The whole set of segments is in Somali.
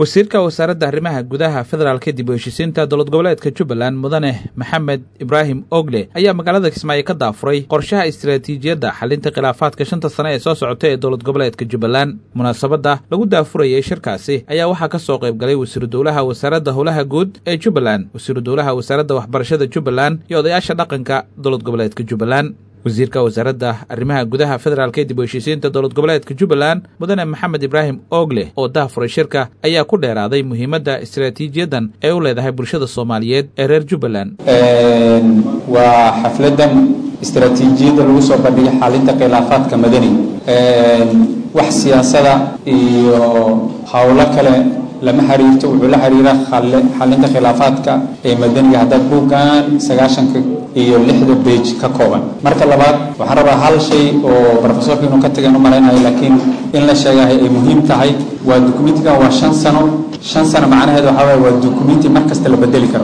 wasiirka wasaaradda arrimaha gudaha federaalka dib u heshisiinta dowlad goboleedka jubbaland mudane maxamed ibraahim ogle ayaa magaalada kismaayo ka daafuray qorshaha istaraatiijiyadda xalinta khilaafaadka shanta sane ee soo socota ee dowlad goboleedka jubbaland munaasabadda lagu daafurayay shirkaasi ayaa waxaa ka soo qayb galay wasiiru dowlaha wasaaradda howlaha guud ee jubbaland wasiiru dowlaha wasaaradda waxbarashada jubbaland iyo odayaasha dhaqanka dowlad goboleedka jubbaland wasiirka wasaaradda arrimaha gudaha federaalka dib u heshiisiinta dowlad goboleedka jubbaland mudane maxamed ibraahim oogle oo daafuray shirka ayaa ku dheeraaday muhiimadda istaraatiijiyaddan ee u leedahay bulshada soomaaliyeed ee reer jubbaland waa xafladan istaraatiijiyadda lagu soo bandhigay xalinta khilaafaadka madani wax siyaasada iyo howlo kale lama xiriirto wuxuu la xiriira xalinta khilaafaadka ee madaniga haddaad buuggan sagaashanka iyo lixda bage ka kooban marka labaad waxaan rabaa hal shay oo rofesorka inuu ka tagan u malaynayo laakiin in la sheegahay ay muhiim tahay waa dukumentigan waa shan sano shan sano macnaheed waxaa waye waa dukumenti mar kasta la bedeli karo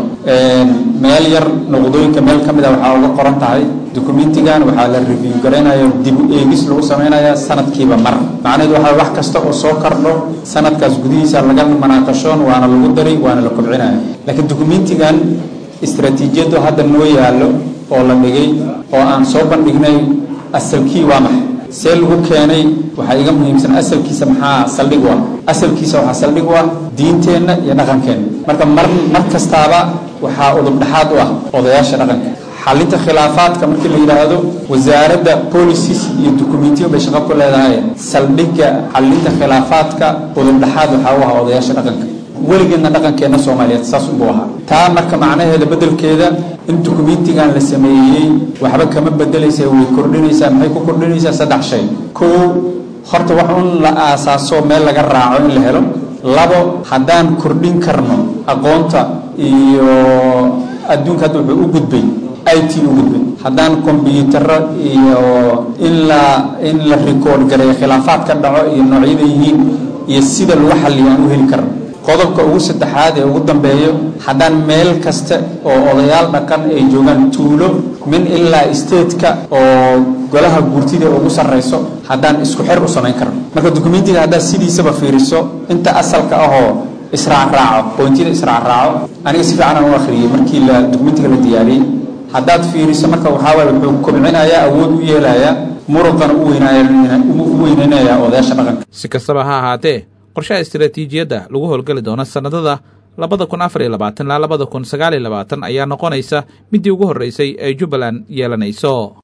meel yar noqdooyinka meel ka mid a waxaa uga qoran tahay dukumentigan waxaa la review garaynayo dib u eegis lagu samaynaya sanadkiiba mar macnaheed waxaa wax kasta oo soo kordho sanadkaas gudihiisa laga manaaqashoon waana lagu dari waana la kobcinaya laakiin dukumentigan istaraatiijiyaddu hadda noo yaallo oo la dhigay oo aan soo bandhignay asalkii waa maxay see lagu keenay waxaa iga muhiimsan asalkiisa maxaa saldhig u ah asalkiisa waxaa saldhig u ah diinteenna iyo dhaqankeenna marka mar mar kastaaba waxaa udubdhaxaad u ah odayaasha dhaqanka xalinta khilaafaadka markii la yidhaahdo wasaaradda policies iyo dukumentiyo bay shaqo ku leedahay saldhigga xalinta khilaafaadka udubdhaxaad waxaa u ah odayaasha dhaqanka weligeedna dhaqankeenna soomaaliyeed saas unbuu ahaa taa marka macnaheeda beddelkeeda in dukumentigan la sameeyey waxba kama bedelaysa way kordhinaysaa maxay ku kordhinaysaa saddex shay kow horta wax un la aasaaso meel laga raaco in la helo labo haddaan kordhin karno aqoonta iyo adduunka hadda wuxuu u gudbay i t u gudbay haddaan kombyutaro iyo in la in la record gareeyo khilaafaad ka dhaco iyo noocyada yihiin iyo sida lagu xalliyo aan u heli karno qodobka ugu saddexaad ee ugu dambeeyo haddaan meel kasta oo odayaal dhaqan ay joogaan tuulo min ilaa stateka oo golaha guurtida ugu sarrayso haddaan isku xer u samayn karno marka dukumentiga haddaad sidiisaba fiiriso inta asalka ahoo israacraaco boontiyada israacraaco aniga si fiican aan u akhriyey markii la dukumentiga la diyaariyey haddaad fiiriso marka waxaa waye wuxuu kobcinayaa awood u yeelayaa muruqana u weyneynayaa odayaasha dhaqanka si kastaba ha ahaatee qorshaha istaraatiijiyadda lagu howlgeli doono sannadada labada kun afar iyo labaatan ilaa labada kun sagaal iyo labaatan ayaa noqonaysa middii ugu horreysay ee jubbaland yeelanayso